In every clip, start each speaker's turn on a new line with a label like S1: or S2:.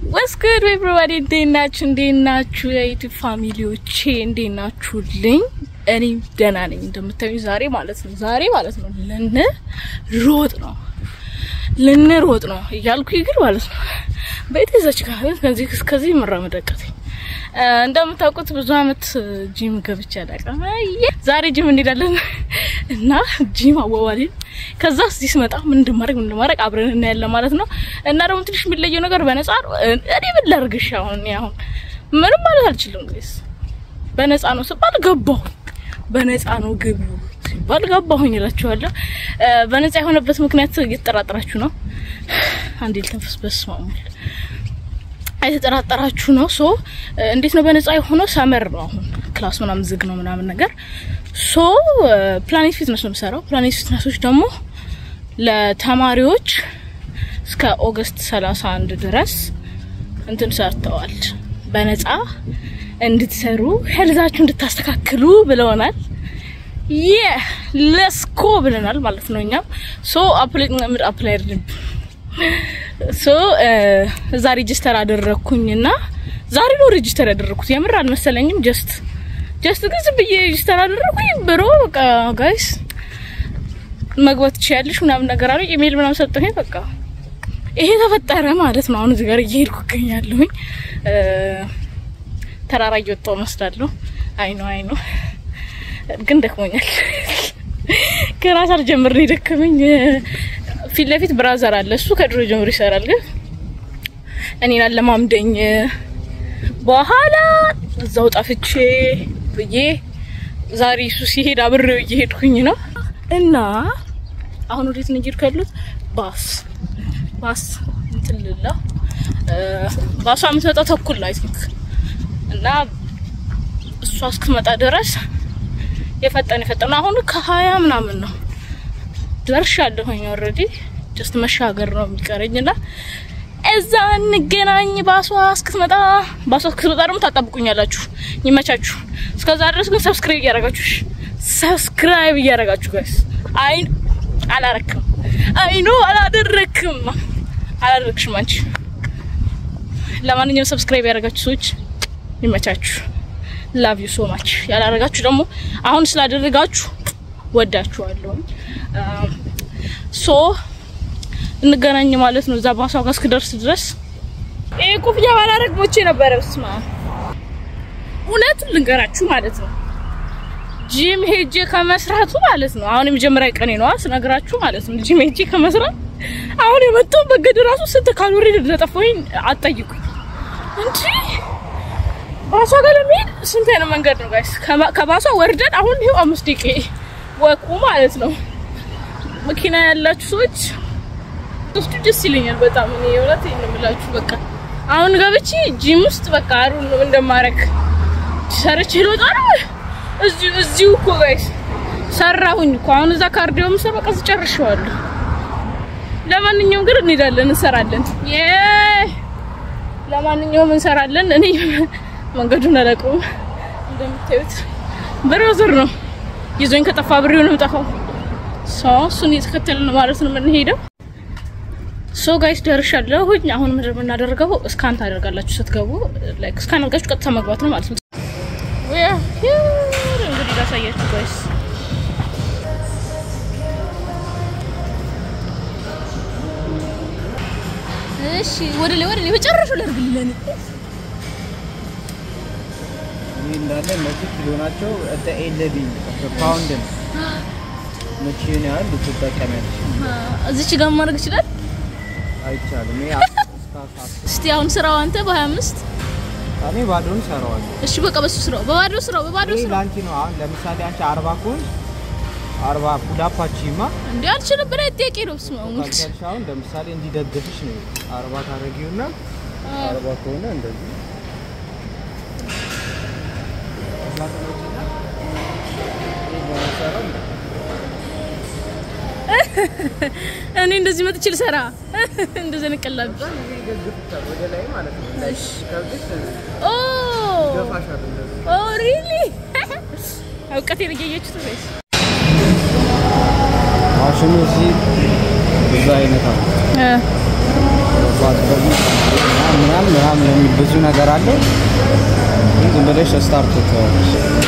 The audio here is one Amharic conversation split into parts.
S1: ወስኩድ ኤቭሪባዲ እንዴት ናችሁ? እንዴት ናችሁ? የዩቲዩብ ፋሚሊዎቼ እንዴት ናችሁልኝ? እኔ ደህና ነኝ። እንደምታዩኝ ዛሬ ማለት ነው ዛሬ ማለት ነው ልንሮጥ ነው ልንሮጥ ነው እያልኩ ግን ማለት ነው ቤት ይዘች ከዚህ እስከዚህ መራመድ አቃተኝ። እንደምታውቁት ብዙ አመት ጂም ገብቼ አላውቅም። ዛሬ ጂም እንሄዳለን እና ጂም አዋዋሌን ከዛ እዚህ ስመጣ ምን እንደማድረግ ምን እንደማድረግ አብረን እናያለን ማለት ነው። እና ደግሞ ትንሽ የሚለየው ነገር በነፃ ነው። እኔ ምን ላድርግሽ አሁን እኔ አሁን ምንም ማለት አልችልም። ጋይስ በነፃ ነው ስባል ገባሁኝ። በነፃ ነው ግቢው ሲባል ገባሁኝ እላችኋለሁ። በነፃ የሆነበት ምክንያት እየተጠራጠራችሁ ነው። አንዴ ልተንፈስ። በስመ አብ የተጠራጠራችሁ ነው። ሶ እንዴት ነው በነፃ የሆነው? ሰመር ነው አሁን ክላስ ምናምን ዝግ ነው ምናምን ነገር። ሶ ፕላኔት ፊትነስ ነው የምሰራው። ፕላኔት ፊትነሶች ደግሞ ለተማሪዎች እስከ ኦገስት 31 ድረስ እንትን ሰርተዋል። በነፃ እንድትሰሩ ሄልዛችሁ እንድታስተካክሉ ብለውናል። የ ለስኮ ብለናል ማለት ነው። እኛም ሶ አፕላይ አፕላይ ሶ እዛ ሬጅስተር አደረግኩኝና ዛሬ ነው ሬጅስተር ያደረግኩት። የምር አልመሰለኝም። ጀስት ጀስት ግን ዝም ብዬ ሬጅስተር አደረግኩኝ። ብሮ በቃ ጋይስ መግባት ትችያለሽ ምናምን ነገር አለ። ኢሜል ምናምን ሰጠኝ። በቃ ይሄ ተፈጠረ ማለት ነው። አሁን እዚህ ጋር እየሄድኩ እገኛለሁኝ። ተራራ እየወጣሁ መስላለሁ። አይ ነው አይ ነው፣ ግን ደክሞኛል። ገና ሳልጀምር ነው የደከመኝ። ፊት ለፊት ብራዘር አለ። እሱ ከድሮ ጀምሮ ይሰራል። ግን እኔን አለማምደኝ በኋላ እዛው ጣፍቼ ብዬ ዛሬ እሱ ሲሄድ አብሬው እየሄድኩኝ ነው። እና አሁን ወዴት ነው እየሄድኩ ያሉት? ባስ ባስ እንትን ልላ ባሷ የምትመጣው ተኩል ነው አይ ቲንክ እና እሷ እስክትመጣ ድረስ የፈጠነ የፈጠነ አሁን ከሀያ ምናምን ነው ደርሻለሁኝ ኦልሬዲ ጀስት መሻገር ነው የሚቀረኝ እና እዛ እንገናኝ። ባሷ እስክትመጣ ባሷ እስክትመጣ ደግሞ ታጣብቁኛላችሁ። ይመቻችሁ። እስከዛ ድረስ ግን ሰብስክራይብ እያደረጋችሁ ሰብስክራይብ እያደረጋችሁ ጋይስ። አይ አላረክም፣ አይ ኖ አላደረክም፣ አላደረክሽም አንቺ። ለማንኛውም ሰብስክራይብ ያደረጋችሁ ሰዎች ይመቻችሁ። ላቭ ዩ ሶ ማች። ያላደረጋችሁ ደግሞ አሁን ስላደረጋችሁ ወዳችኋለሁ። ሶ እንገናኝ ማለት ነው። እዛ ባሷ ጋር እስክደርስ ድረስ ይሄ ኮፍያ ባላረግ ሞቼ ነበረ። ስማ እውነት ልንገራችሁ ማለት ነው ጂም ሄጄ ከመስራቱ ማለት ነው አሁን የመጀመሪያ ቀኔ ነው ስነግራችሁ ማለት ነው ጂም ሄጄ ከመስራት አሁን የመጣው በገድ ራሱ ስንት ካሎሪ እንደጠፋኝ አትጠይቁኝ እንጂ ባሷ ጋር ለመሄድ ስንት አይነት መንገድ ነው ጋይስ። ከባሷ ወርደን አሁን ይሄው አምስት ደቂቃ ወቁ ማለት ነው። መኪና ያላችሁ ሰዎች ውስጡ ደስ ይለኛል በጣም እኔ የእውነት ይሄን የምላችሁ በቃ አሁን ገብቼ ጂም ውስጥ በቃ አሩ ነው እንደማረግ ሰርቼ ልወጣ ነው። እዚሁ እዚሁ እኮ ጋይስ ሰራሁኝ እኮ አሁን እዛ ካርዲዮ ምሰራ በቃ ጨርሼዋለሁ። ለማንኛውም ግን እንሄዳለን፣ እንሰራለን። የ ለማንኛውም እንሰራለን። እኔ መንገዱን አላውቀውም እንደምታዩት ብራዘር ነው ይዞኝ ከጠፋ ብሬው ነው የምጠፋው። ሶ እሱን እየተከተልን ማለት ነው የምንሄደው። ሶ ጋይስ ደርሻለሁ። አሁን ምንድን ነው የምናደርገው? እስካን ታደርጋላችሁ ስትገቡ፣ ላይክ እስካን አድርጋችሁ ቀጥታ መግባት ነው ማለት ነው። እንግዲህ ላሳያችሁ ጋይስ። እሺ ወደ ላይ ወደ ላይ መጨረሻው ላድርግልኝ
S2: ይህ እንዳለ እነዚህ ኪሎ ናቸው። እንደ ኤለቢ ፓውንድ ነው። መቼን ያህል ልትጠቀሚያለሽ?
S1: እዚች ጋር ማድረግ ይችላል
S2: አይቻልም። ይሄ
S1: እስቲ አሁን ስራው አንተ በ25
S2: እኔ ባዶን ሰራዋለሁ።
S1: እሺ በቃ በሱ ስራው በባዶ ስራው በባዶ
S2: ይሄ
S1: ስራው
S2: ለአንቺ ነው። አሁን ለምሳሌ አንቺ አርባ ከሆን አርባ ፑላፓቺማ
S1: እንዴ አልችልም ብለህ ጥያቄ ነው ስማ
S2: ካልቻልሽ አሁን ለምሳሌ እንዲደግፍሽ ነው አርባ ታደርጊውና አርባ ከሆነ እንደዚህ እዛ ተመጪና ይሄ በመሰራው
S1: እኔ እንደዚህ መጥቼ ልሰራ እንደዚህ ንቀላብ
S2: ወደ ላይ ማለት ነው። ከብስ
S1: ኦ
S2: ገፋሻል እንደዚህ
S1: ኦ ሪሊ እውቀቴን እያያችሁት ነው ወይስ
S2: ማሽኑ እዚህ ብዙ አይነት አለ።
S1: እ
S2: ባትሪ ምናምን በጣም ለሚ- ብዙ ነገር አለው። ግን ዝም ብለሽ ስታርት ትተዋለሽ።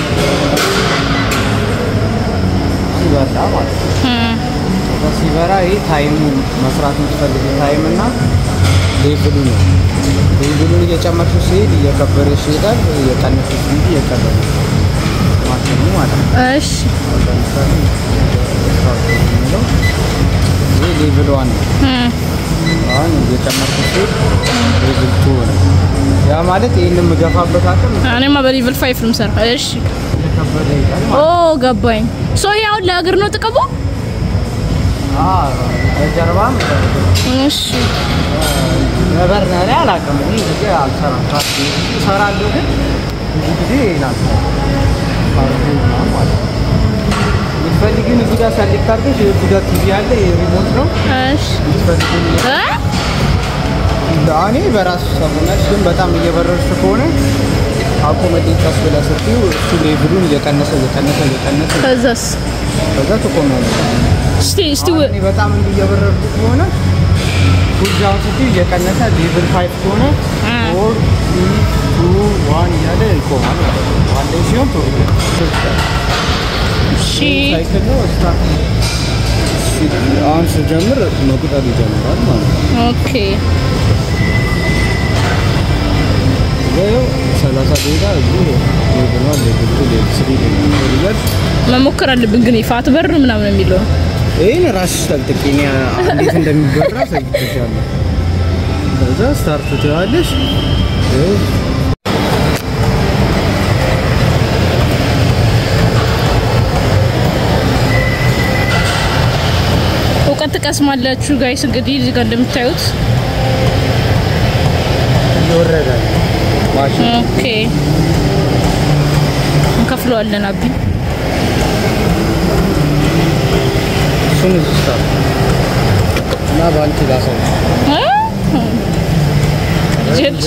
S2: ሲበራ ማለት ነው። ከዛ ሲበራ ይህ ታይሙ መስራት የምትፈልጊው ታይም እና ሌቭሉ ነው። ሌቭሉን እየጨመርሽ ሲሄድ እየከበደሽ ይሄዳል፣ እየቀነሰሽ ሲሄድ እየቀለለ ማሽኑ ማለት ነው።
S1: እሺ
S2: ለምሳሌ ስታርት የሚለው ይህ ሌቭል ዋን ነው።
S1: እም፣
S2: አሁን እየጨመርኩ ሲሄድ ሌቭል ቱ ነው። ያ ማለት ይህን የምገፋበት አቅም
S1: እኔማ በሌቭል ፋይቭ ነው የምሰራው። እሺ
S2: እየከበደ ይሄዳል
S1: ኦ
S2: ማለት ነው።
S1: ገባኝ። ሶ ይሄ አሁን ለእግር ነው ጥቅሙ?
S2: አዎ፣ በጀርባም
S1: እሺ
S2: ነበር ነሪ አላውቅም። እኔ ጊዜ አልሰራም። ካርዲ እሰራለሁ ግን ብዙ ጊዜ ይላል ካርዲ ምናምን ማለት ነው። የምትፈልጊውን እዚህ ጋር ሰሌክት አድርገሽ እዚህ ጋር ቲቪ አለ የሪሞት ነው
S1: እሺ
S2: የምትፈልጊውን
S1: እ?
S2: እኔ በራሱ ሰሙነች ግን በጣም እየበረርሽ ከሆነ አቁመጤ ቀስ ብለህ ስትይው እሱ ሌቭሉን እየቀነሰ እየቀነሰ እየቀነሰ
S1: ከዛስ
S2: ከዛ ትቆሚያለሽ።
S1: እስቲ እስቲ
S2: አሁን እኔ በጣም እንዲህ እየበረርኩ ከሆነ ጉርጃውን ስትይው እየቀነሰ ሌቭል ፋይቭ ከሆነ
S1: እ።
S2: ፎር ትሪ ቱ ዋን እያለ ይቆማል ማለት ነው። ዋን ላይ ሲሆን ቶሎ
S1: እሺ
S2: ሳይክል ነው ስታርት አሁን ስጀምር መቁጠር ይጀምራል ማለት ነው።
S1: ኦኬ
S2: ይኸው ሰላሳ ደቂቃ እዚህ ሌቭል ዋን ሌቭል ቱ ሌቭል ስሪ ሌቭል ፎር እያልሽ
S1: መሞከር አለብን ግን ፋት በር ምናምን የሚለው
S2: ይህን ራስሽ ጠልጥቂ እኔ እንዴት እንደሚበራ ሰግቼሻለሁ። ከዛ ስታርት ትያለሽ። ይኸው
S1: እውቀት ትቀስማላችሁ ጋይስ። እንግዲህ እዚህ ጋር እንደምታዩት
S2: እየወረደ ነው ማሽን
S1: ኦኬ እንከፍለዋለን። አቢ
S2: እሱን እዚህ ስታርት እና በአንቺ ላሳይ
S1: እ? ጀድ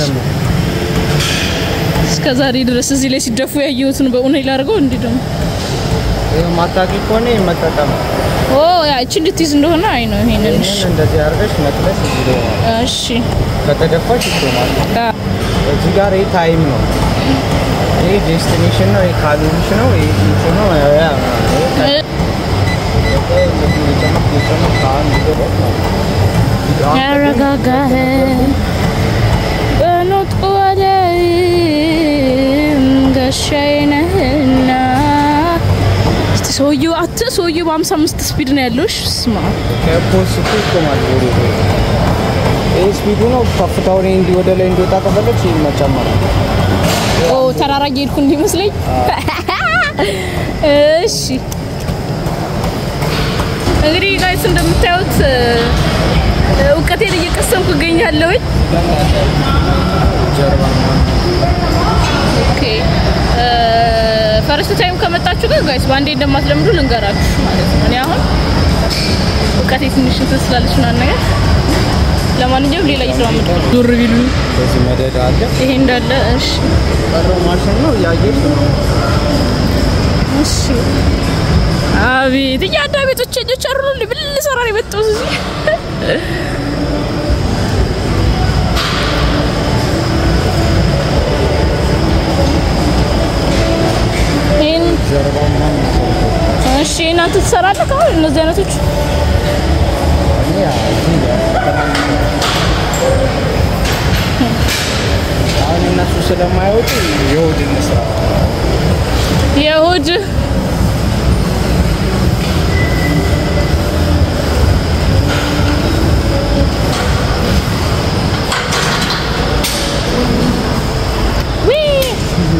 S1: እስከ ዛሬ ድረስ እዚህ ላይ ሲደፉ ያየሁትን በእውነት ላደርገው እንዲህ ደግሞ
S2: ይኸው ማታውቂ ከሆነ ይሄን መጠቀም ነው።
S1: ኦ ያ እቺ እንድትይዝ እንደሆነ አይ ነው ይሄንን። እሺ
S2: ይህንን እንደዚህ አድርገሽ ነቅለሽ እዚህ ላይ ማለት
S1: እሺ
S2: ከተደፋሽ ይቆማል።
S1: አ፣
S2: እዚህ ጋር ይህ ታይም ነው። ይህ ዴስቲኔሽን ነው። ይህ ካሎሪሽ ነው። ይህ ፊንሽ ነው። ያ ያ
S1: እ፣ ያረጋጋህ በኖጥቁ ወደይም ጋሻዬ ነህና። እስቲ ሰውዬው አት ሰውዬው በሀምሳ አምስት ስፒድ ነው ያለው። እሺ ስማ
S2: ከፖስቱ ይቆማል። ዞሮ ዞሮ ይህ ስፒዱ ነው። ከፍታውን እንዲህ ወደ ላይ እንዲወጣ ከፈለግሽ ይህን መጨመር ነው።
S1: ኦ ተራራ እየሄድኩ እንዲመስለኝ። እሺ እንግዲህ ጋይስ እንደምታዩት እ፣ እውቀቴን እየቀሰምኩ እገኛለሁኝ።
S2: ጀርባ ምናምን
S1: ኦኬ ፈርስት ታይም ከመጣችሁ ግን ጋይስ በአንዴ እንደማትለምዱ ልንገራችሁ ማለት ነው። እኔ አሁን እውቀቴ ትንሽ እንትን ስላለች ምናምን ነገር ለማንኛውም ሌላ እየተለማመድኩ ነው። ዞር ቢሉ
S2: በዚህ መደዳ አለ።
S1: ይሄ እንዳለ እሺ
S2: ቀረው ማሽን ነው እያየሽ ነው።
S1: እሺ አቤት እያዳ ቤቶች እጆች አሩ ብል ሰራ ነው የመጣሁት እዚህ ይሄን
S2: ጀርባ ምናምን ይሰራል።
S1: እሺ እናንተ ትሰራለህ አሁን እነዚህ አይነቶች
S2: እኔ ያው እዚህ ጋር አሁን እነሱ ስለማይወጡ የሆድ እንስራ
S1: የእሑድ ዊ!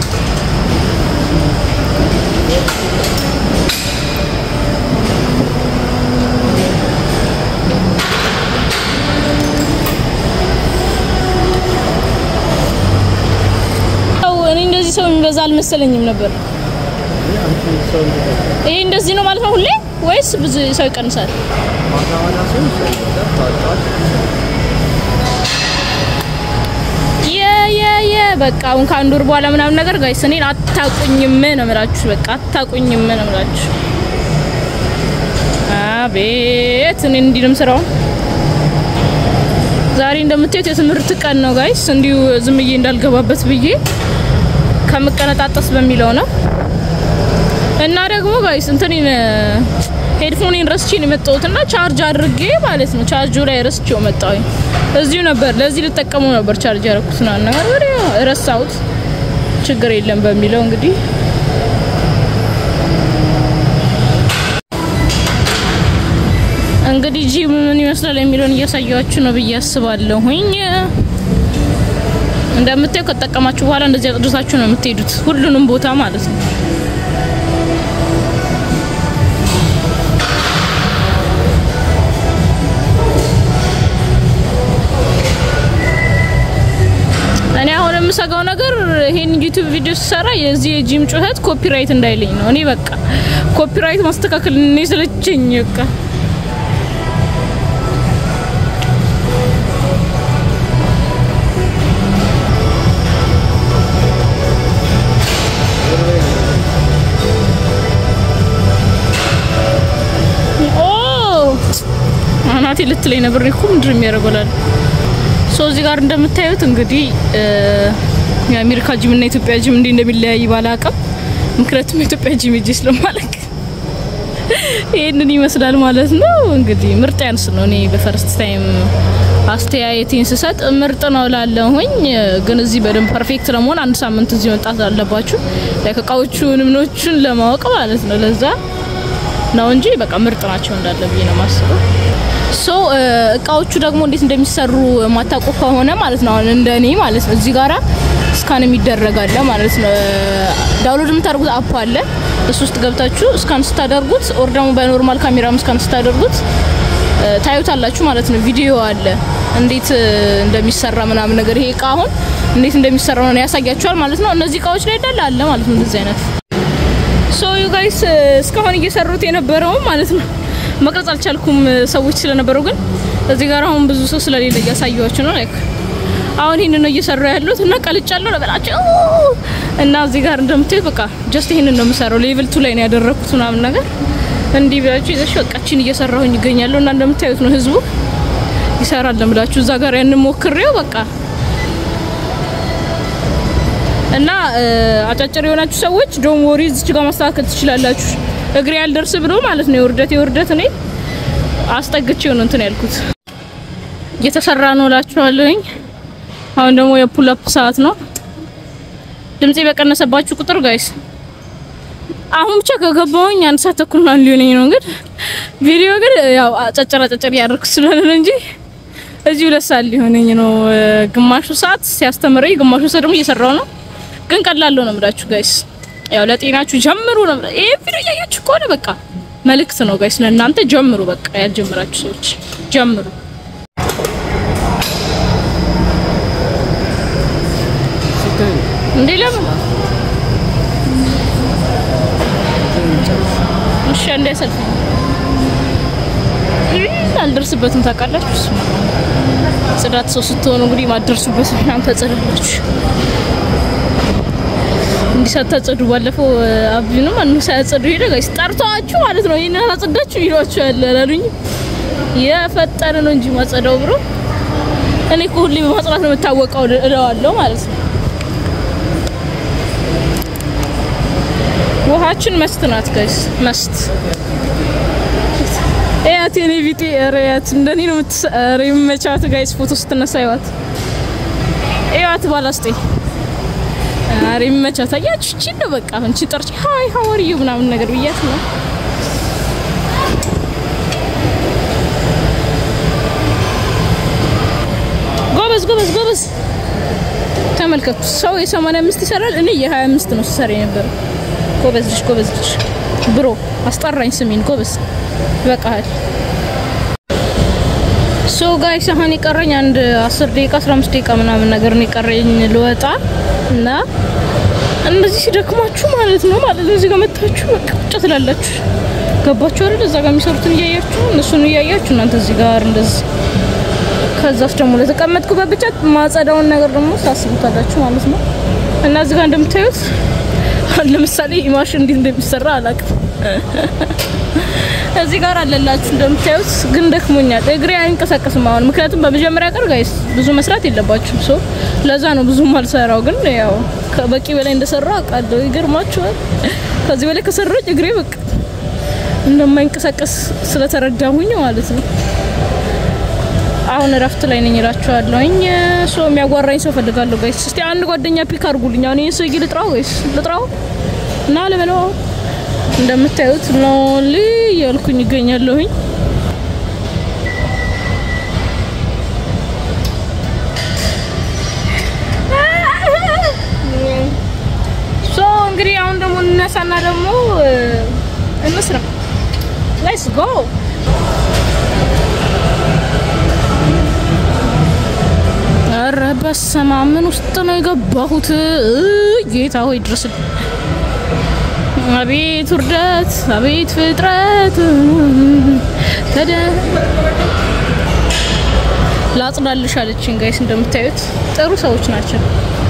S1: ሰው እኔ እንደዚህ ሰው የሚበዛ አልመሰለኝም ነበር። ይሄ እንደዚህ ነው ማለት ነው ሁሌ ወይስ ብዙ ሰው ይቀንሳል? የ የ የ በቃ አሁን ከአንድ ወር በኋላ ምናምን ነገር ጋይስ እኔን አታቁኝም ነው የምላችሁ። በቃ አታቁኝም ነው የምላችሁ። አቤት እኔ እንዲህ ነው የምሰራው። ዛሬ እንደምታዩት የትምህርት ቀን ነው ጋይስ። እንዲሁ ዝም ብዬ እንዳልገባበት ብዬ ከምቀነጣጠስ በሚለው ነው። እና ደግሞ ጋይስ እንትኔን ሄድፎኔን ረስቼ ነው የመጣሁት እና ቻርጅ አድርጌ ማለት ነው ቻርጁ ላይ ረስቼው መጣሁኝ። እዚሁ ነበር ለዚህ ልጠቀመው ነበር ቻርጅ ያደረኩት ነው ነገር ወዲያ ረሳሁት። ችግር የለም በሚለው እንግዲህ እንግዲህ ጂም ምን ይመስላል የሚለውን እያሳያችሁ ነው ብዬ አስባለሁኝ። እንደምታዩ ከተጠቀማችሁ በኋላ እንደዚህ አጽድታችሁ ነው የምትሄዱት፣ ሁሉንም ቦታ ማለት ነው። እኔ አሁን የምሰጋው ነገር ይሄን ዩቲዩብ ቪዲዮ ስሰራ የዚህ የጂም ጩኸት ኮፒራይት እንዳይለኝ ነው። እኔ በቃ ኮፒራይት ማስተካከል እኔ ስለቸኝ በቃ አናቴ ልትለኝ ነበር እኮ ምንድን የሚያደርገላል ሶ እዚህ ጋር እንደምታዩት እንግዲህ የአሜሪካ ጂም እና የኢትዮጵያ ጂም እንዲህ እንደሚለያይ ባላቅም ምክንያቱም የኢትዮጵያ ጂም እጅ ስለማለቅ ይህንን ይመስላል ማለት ነው። እንግዲህ ምርጥ ያንስ ነው። እኔ በፈርስት ታይም አስተያየቴን ስሰጥ ምርጥ ነው ላለሁኝ፣ ግን እዚህ በደንብ ፐርፌክት ለመሆን አንድ ሳምንት እዚህ መምጣት አለባችሁ፣ እቃዎቹን ምኖቹን ለማወቅ ማለት ነው። ለዛ ነው እንጂ በቃ ምርጥ ናቸው እንዳለ ብዬ ነው ማስበው። ሶ እቃዎቹ ደግሞ እንዴት እንደሚሰሩ ማታውቁ ከሆነ ማለት ነው አሁን እንደኔ ማለት ነው እዚህ ጋራ ስካን የሚደረጋለ ማለት ነው። ዳውንሎድ የምታደርጉት አፕ አለ። እሱ ውስጥ ገብታችሁ ስካን ስታደርጉት ኦር ደግሞ በኖርማል ካሜራም ስካን ስታደርጉት ታዩታላችሁ ማለት ነው። ቪዲዮ አለ እንዴት እንደሚሰራ ምናምን ነገር። ይሄ እቃ አሁን እንዴት እንደሚሰራ ነው ያሳያችኋል ማለት ነው። እነዚህ እቃዎች ላይ እንዳለ አለ ማለት ነው እንደዚህ አይነት ሶ ዩ ጋይስ እስካሁን እየሰሩት የነበረው ማለት ነው መቅረጽ አልቻልኩም ሰዎች ስለነበሩ፣ ግን እዚህ ጋር አሁን ብዙ ሰው ስለሌለ እያሳየኋችሁ ነው። ላይክ አሁን ይህንን ነው እየሰሩ ያሉት እና ቀልጫለሁ ነበራቸው እና እዚህ ጋር እንደምታዩት በቃ ጀስት ይህንን ነው የምሰራው። ሌቭል ቱ ላይ ነው ያደረኩት ምናምን ነገር እንዲህ ብላችሁ ይዘሽ በቃችን እየሰራሁኝ ይገኛለሁ እና እንደምታዩት ነው ህዝቡ ይሰራል ለምላችሁ እዛ ጋር ያንን ሞክሬው በቃ እና አጫጭር የሆናችሁ ሰዎች ዶም ወሪ እዚች ጋር ማስተካከል ትችላላችሁ። እግሬ ያልደርስ ብሎ ማለት ነው የውርደት የውርደት እኔ አስጠግቼው ነው እንትን ያልኩት እየተሰራ ነው እላችኋለሁኝ። አሁን ደግሞ የፑል አፕ ሰዓት ነው። ድምጼ በቀነሰባችሁ ቁጥር ጋይስ አሁን ብቻ ከገባሁኝ አንድ ሰዓት ተኩል ምናምን ሊሆነኝ ነው። ግን ቪዲዮ ግን ያው አጫጭር አጫጭር ያደርኩ ስለሆነ ነው እንጂ እዚህ ሁለት ሰዓት ሊሆነኝ ነው። ግማሹ ሰዓት ሲያስተምረኝ፣ ግማሹ ሰዓት ደግሞ እየሰራው ነው። ግን ቀላል ነው የምላችሁ ጋይስ ያው ለጤናችሁ ጀምሩ ነው። ይሄ ቪዲዮ እያያችሁ ከሆነ በቃ መልእክት ነው ጋይስ ለእናንተ ጀምሩ። በቃ ያልጀምራችሁ ሰዎች ጀምሩ። እንዴ ለምን እሺ፣ እንዳይሰልፍ አልደርስበትም። ታውቃላችሁ እሱ ጽዳት ሰው ስትሆኑ እንግዲህ ማደርሱበት እናንተ ጽዳላችሁ እንዲህ ሳታጸዱ ባለፈው አብዩንም ማን ሳያጸዱ ሄደ ጋይስ ጠርተዋችሁ ማለት ነው። ይሄን አላጸዳችሁ ይሏችሁ ያለ አላሉኝ። የፈጠነ ነው እንጂ ማጸዳው ብሮ እኔ እኮ ሁሌ በማጽዳት ነው የምታወቀው እለዋለሁ ማለት ነው። ውሃችን መስት ናት ጋይስ መስት እያት የኔ ቢጤ እያት እንደኔ ነው የምትሰራ የምመቻት ጋይስ ፎቶ ስትነሳ ይዋት እያት ባላስጤ አሬ የሚመቻት አያችሁ። እቺ ነው በቃ አሁን እቺ ጠርቼ ሃይ ሃው አር ዩ ምናምን ነገር ብያት ነው። ጎበዝ ጎበዝ ጎበዝ። ተመልከቱ፣ ሰው የ85 ይሰራል፣ እኔ የ25 ነው ስሰራ የነበረው። ጎበዝ ልጅ ጎበዝ ልጅ ብሮ አስጠራኝ ስሜን ጎበዝ። ይበቃሃል። ሶ ጋይስ አሁን የቀረኝ አንድ 10 ደቂቃ 15 ደቂቃ ምናምን ነገር ነው የቀረኝ ልወጣ እና እንደዚህ ሲደክማችሁ ማለት ነው ማለት ነው እዚህ ጋር መታችሁ በቃ ቁጭ ትላላችሁ። ገባችሁ አይደል? እዛ ጋር የሚሰሩትን እያያችሁ እነሱን እያያችሁ እናንተ እዚህ ጋር እንደዚህ ከዛስ ደግሞ ለተቀመጥኩበት ብቻ ማጸዳውን ነገር ደግሞ ታስቡታላችሁ ማለት ነው። እና እዚህ ጋር እንደምታዩት አሁን ለምሳሌ ማሽን እንዴት እንደሚሰራ አላውቅም። እዚህ ጋር አለላችሁ እንደምታዩት፣ ግን ደክሞኛል። እግሬ አይንቀሳቀስም አሁን። ምክንያቱም በመጀመሪያ ቀን ጋይስ ብዙ መስራት የለባችሁም ሶ ለዛ ነው ብዙም አልሰራው። ግን ያው ከበቂ በላይ እንደሰራው አውቃለሁ። ይገርማችኋል። ከዚህ በላይ ከሰራች እግሬ በቃ እንደማይንቀሳቀስ ስለተረዳሁኝ ማለት ነው። አሁን እረፍት ላይ ነኝ እላችኋለሁኝ። ሶ የሚያጓራኝ ሰው ፈልጋለሁ ጋይስ። እስቲ አንድ ጓደኛ ፒክ አድርጉልኝ። አሁን ይሄን ሰውዬ ልጥራው ወይስ ልጥራው እና ለበለው እንደምታዩት ሎንሊ እያልኩኝ ይገኛለሁኝ። ሶ እንግዲህ አሁን ደግሞ እንነሳና ደግሞ እንስራ። ሌትስ ጎ ኧረ በስመ አብ ምን ውስጥ ነው የገባሁት? እይ ጌታ ሆይ ድረስልኝ። አቤት ውርደት፣ አቤት ፍጥረት። ተደ ላጽዳልሽ አለችኝ። ጋይስ እንደምታዩት ጥሩ ሰዎች ናቸው።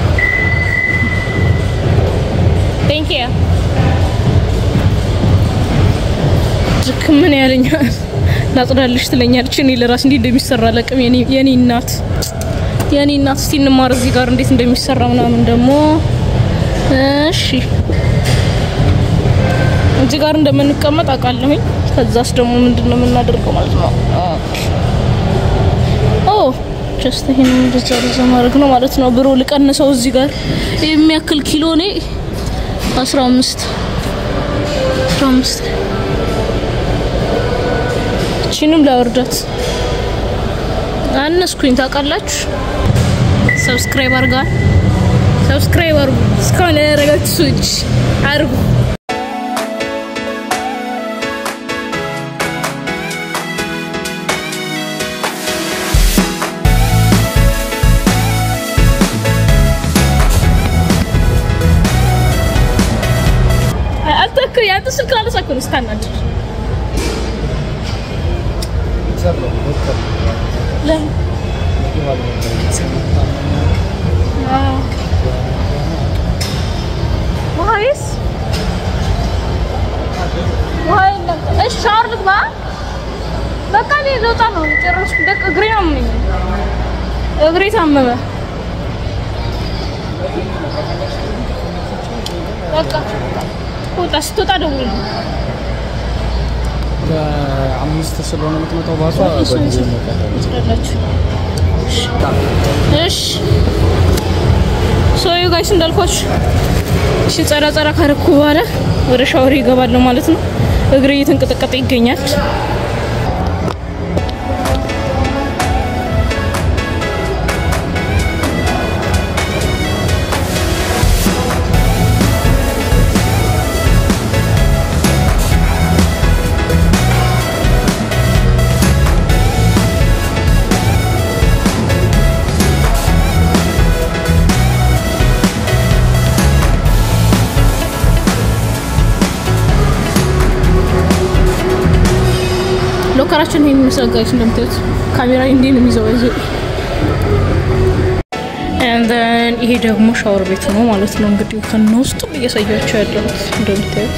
S1: ቴንክ ዩ ድክ ምን ያለኛል ላጽዳልሽ ትለኛለች። እኔ ለራስ እንዴት እንደሚሰራ አላውቅም። የኔ የኔ እናት የኔ እናት እስቲ እንማር እዚህ ጋር እንዴት እንደሚሰራ ምናምን ደግሞ እሺ እዚህ ጋር እንደምንቀመጥ አውቃለሁኝ። ከዛስ ደግሞ ምንድን ነው የምናደርገው ማለት ነው? ኦ ጀስት ይሄን እንደዛ እንደዛ ማድረግ ነው ማለት ነው። ብሮ ልቀንሰው እዚህ ጋር የሚያክል ኪሎ እኔ 15 15 እቺንም ላወርዳት አነስኩኝ። ታውቃላችሁ። ሰብስክራይብ አርጋል ሰብስክራይብ አርጉ። እስካሁን ያደረጋችሁ ሰዎች አርጉ። አልተክ ያንተ ስልክ አለሳኩ ነው ስታናድ ለምን ወይስ ወይ እሺ፣ ሻወር ልግባ። በቃ እኔ ልወጣ ነው። ጨረስኩ። ደቅ እግሬ አመመኝ። እግሬ ታመመ። በቃ ውጣ። ስትወጣ ደውል።
S2: አምስት ስለሆነ የምትመጣው ባሷ
S1: ትችላላችሁ። እሺ ሶዩ ጋይስ እንዳልኳችሁ እሺ፣ ጸራ ጸራ ካረኩ በኋላ ወደ ሻወር ይገባለሁ ማለት ነው። እግሬ እየተንቀጠቀጠ ይገኛል። ሎከራችን ይሄን ይመስላል ጋይስ እንደምታዩት ካሜራ እንዴት ነው የሚይዘው እዚህ and then ይሄ ደግሞ ሻወር ቤት ነው ማለት ነው እንግዲህ ከነ ውስጥ እያሳያችሁ ያለሁት እንደምታዩት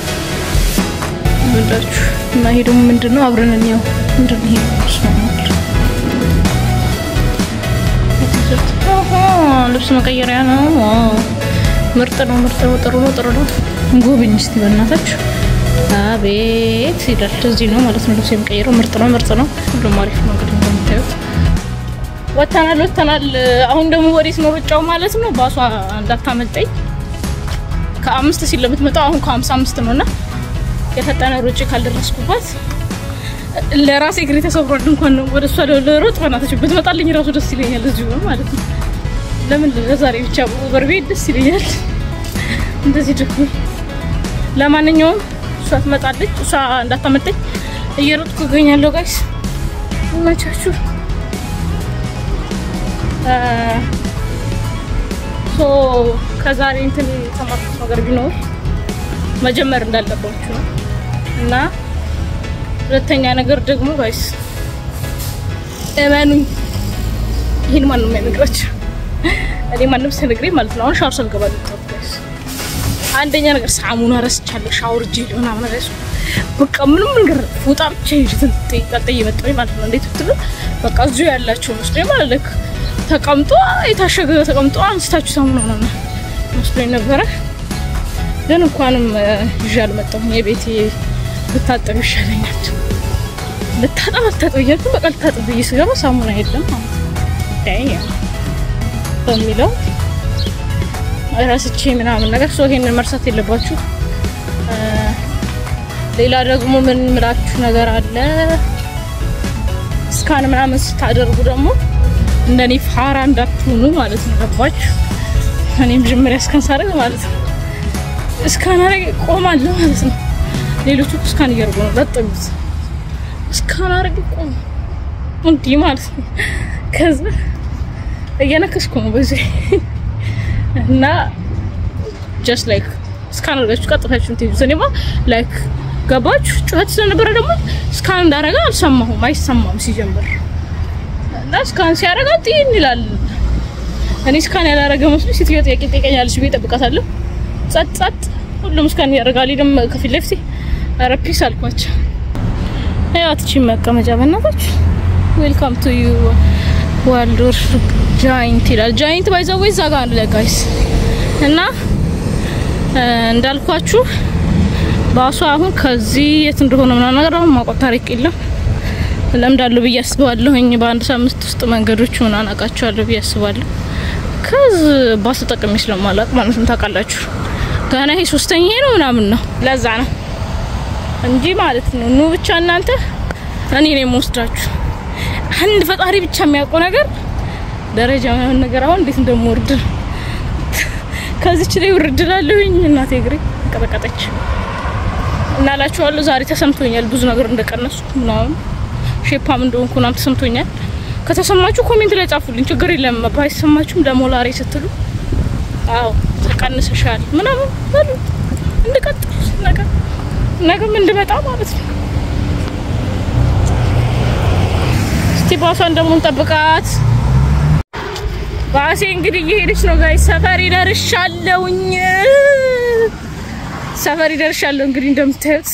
S1: ወዳችሁ እና ይሄ ደግሞ ምንድነው አብረን እንየው ምንድነው ይሄ ስማማል ልብስ መቀየሪያ ነው ዋው ምርጥ ነው ምርጥ ነው ጥሩ ነው ጥሩ ነው ጎብኝ እስቲ በእናታችሁ አቤት ይላል። እዚህ ነው ማለት ነው ልብስ የሚቀይረው። ምርጥ ነው ምርጥ ነው። ሁሉም አሪፍ ነው። እንግዲህ እንደምታዩት ወተናል ወተናል። አሁን ደግሞ ወዴት ነው ሩጫው ማለት ነው? ባሷ እንዳታመልጠኝ። ከአምስት ሲል ለምትመጣው አሁን ከሀምሳ አምስት ነው እና የፈጠነ ሩጭ ካልደረስኩባት ለራሴ እግሬ ተሰብሯል። እንኳን ነው ወደ እሷ ለሮጥ በናታችሁ ብትመጣልኝ ራሱ ደስ ይለኛል። እዚሁ ነው ማለት ነው። ለምን ለዛሬ ብቻ በርቤት ደስ ይለኛል። እንደዚህ ደግሞ ለማንኛውም እሷ ትመጣለች። እሷ እንዳታመልጠኝ እየሮጥኩ እገኛለሁ። ጋይስ ይመቻችሁ። ሶ ከዛሬ እንትን የተማርኩት ነገር ቢኖር መጀመር እንዳለባችሁ ነው እና ሁለተኛ ነገር ደግሞ ጋይስ እመኑኝ፣ ይህን ማንም አይነግራችሁ። እኔ ማንም ሳይነግረኝ ማለት ነው። አሁን ሻወር ሳልገባ ነው ጋይስ አንደኛ ነገር ሳሙና ረስቻለሁ። ሻወር ጄል ምናምን ረስኩ። በቃ ምንም ነገር ፎጣ ብቻ ይዤ ጠልጠ እየመጣሁኝ ማለት ነው። እንዴት ብትሉ በቃ እዚሁ ያላቸው መስሎኝ ማለት ልክ ተቀምጦ የታሸገ ተቀምጦ አንስታችሁ ሳሙና ምናምን መስሎኝ ነበረ። ግን እንኳንም ይዤ አልመጣሁም። የቤቴ ብታጠብ ይሻለኛል። ልታጠብ አልታጠብ እያልኩ በቃ ልታጠብ ብዬ ስገባ ሳሙና የለም ማለት ነው በሚለው ራስቼ ምናምን ነገር ሰው ይሄንን መርሳት የለባችሁ። ሌላ ደግሞ ምን ምላችሁ ነገር አለ፣ እስካን ምናምን ስታደርጉ ደግሞ እንደኔ ፋራ እንዳትሆኑ ማለት ነው። ገባችሁ? እኔ መጀመሪያ እስካን ሳደርግ ማለት ነው እስካን አረግ ቆማለሁ ማለት ነው። ሌሎቹ እስካን እያደረጉ ነው ለጥሙት እስካን አረግ ቆም እንዲህ ማለት ነው። ከዛ እየነከስኩ ነው በዚህ እና ጀስት ላይክ እስካን አድርጋችሁ ቀጥታችሁ ትይዙት። እኔማ ላይክ ገባችሁ ጩኸት ስለነበረ ደግሞ እስካን እንዳረጋ አልሰማሁም፣ አይሰማም ሲጀምር እና እስካን ሲያረጋ ጤን ይላል። እኔ እስካን ያላረገ መስሎ ሴትዮ ጥያቄ ጠይቀኛለች ብዬ እጠብቃታለሁ። ጸጥ ጸጥ ሁሉም እስካን ያደርጋል። ደም ከፊት ለፊቴ ኧረ ፒስ አልኳቸው። ያው ትቺ መቀመጫ በእናታችሁ ዌልካም ቱ ዩ ዋልዶር ጃይንት ይላል። ጃይንት ባይዘው ወይ እዛ ጋር አለ ጋይስ እና እንዳልኳችሁ ባሷ አሁን ከዚህ የት እንደሆነ ምናምን ነገር አሁን ማውቀው ታሪክ የለም። ለምዳለሁ ብዬ አስባለሁኝ። በአንድ ሳምንት ውስጥ መንገዶች ምናምን አውቃቸዋለሁ ብዬ አስባለሁ። ከዚህ ባስ ተጠቅሜ ስለማላውቅ ማለት ነው። ታውቃላችሁ ገና ይሄ ሶስተኛ ነው ምናምን ነው። ለዛ ነው እንጂ ማለት ነው። ኑ ብቻ እናንተ እኔ ነው የምወስዳችሁ። አንድ ፈጣሪ ብቻ የሚያውቀው ነገር ደረጃ ምናምን ነገር አሁን እንዴት እንደምወርድ ከዚች ላይ ውርድላለሁኝ። እናቴ እግሬ ቀጠቀጠች እና እላችኋለሁ። ዛሬ ተሰምቶኛል ብዙ ነገር እንደቀነሱ ምናምን ሼፓም እንደሆንኩ ምናምን ተሰምቶኛል። ከተሰማችሁ ኮሜንት ላይ ጻፉልኝ፣ ችግር የለም። ባይሰማችሁም ለሞላሬ ስትሉ አዎ ተቀንሰሻል ምናምን በሉ እንድቀጥል ነገር ነገም እንድመጣ ማለት ነው። እስቲ ባሷን ደግሞ እንጠብቃት። ባሴ እንግዲህ እየሄደች ነው ጋይ ሰፈር ይደርሻለሁኝ። ሰፈር ይደርሻለሁ። እንግዲህ እንደምታዩት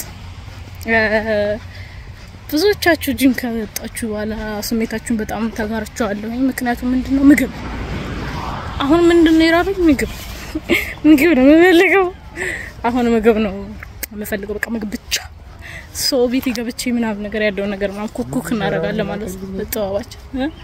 S1: ብዙዎቻችሁ ጂም ከመጣችሁ በኋላ ስሜታችሁን በጣም ተጋርቻለሁኝ። ምክንያቱም ምንድነው ምግብ አሁን ምንድነው የራበኝ ምግብ ምግብ ነው የምፈልገው። አሁን ምግብ ነው የምፈልገው። በቃ ምግብ ብቻ ሶ ቤት ገብቼ ምናምን ነገር ያለውን ነገር ምናምን ኩኩክ እናደርጋለን ማለት ነው። ተጠዋባችን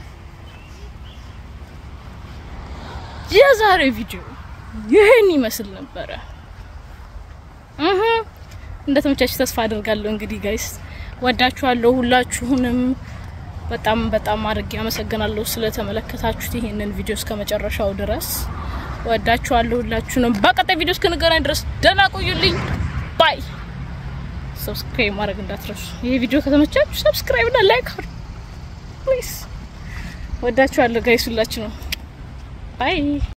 S1: የዛሬ ቪዲዮ ይህን ይመስል ነበረ። እህ እንደተመቻችሁ ተስፋ አደርጋለሁ። እንግዲህ ጋይስ ወዳችኋለሁ ሁላችሁንም በጣም በጣም አድርጌ አመሰግናለሁ ስለተመለከታችሁት ይሄንን ቪዲዮ እስከ መጨረሻው ድረስ ወዳችኋለሁ ሁላችሁንም። በቀጣይ ቪዲዮ እስክንገናኝ ድረስ ደህና ቆዩልኝ። ባይ። ሰብስክራይብ ማድረግ እንዳትረሱ። ይሄ ቪዲዮ ከተመቻችሁ ሰብስክራይብ እና ላይክ አድርጉ ፕሊዝ። ወዳችኋለሁ ጋይስ ሁላችሁ ነው። ባይ